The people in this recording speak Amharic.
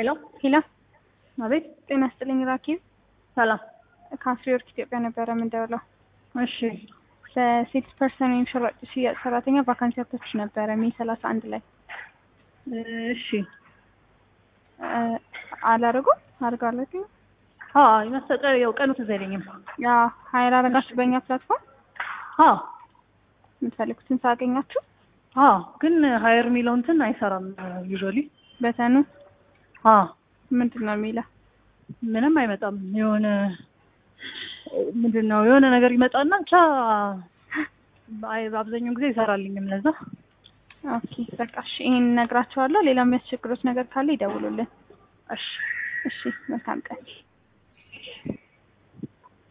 ሄሎ ሄሎ አቤት። ጤና ይስጥልኝ ራኪብ ሰላም። ከአፍሪወርክ ኢትዮጵያ ነበረ የምንደውለው። እሺ ለሴልስ ፐርሰን ወይም ሽራጭ ሽያጭ ሰራተኛ ቫካንሲ አውጥታችሁ ነበረ ሜይ ሰላሳ አንድ ላይ እሺ። እ አላደረጉም አድርጋለሁ አዎ ይመስጠር ያው ቀኑ ትዝ አይለኝም። ያ ሀይል አረጋችሁ በእኛ ፕላትፎርም አዎ የምትፈልጉትን ሳገኛችሁ አዎ፣ ግን ሀየር የሚለው እንትን አይሰራም ዩዥዋሊ። በተኑ አዎ ምንድን ነው የሚለው ምንም አይመጣም። የሆነ ምንድን ነው የሆነ ነገር ይመጣና ብቻ አይ በአብዛኛው ጊዜ ይሰራልኝም ለዛ ኦኬ በቃ እሺ ይሄን እነግራቸዋለሁ ሌላ የሚያስቸግሩት ነገር ካለ ይደውሉልን እሺ እሺ መልካም ቀን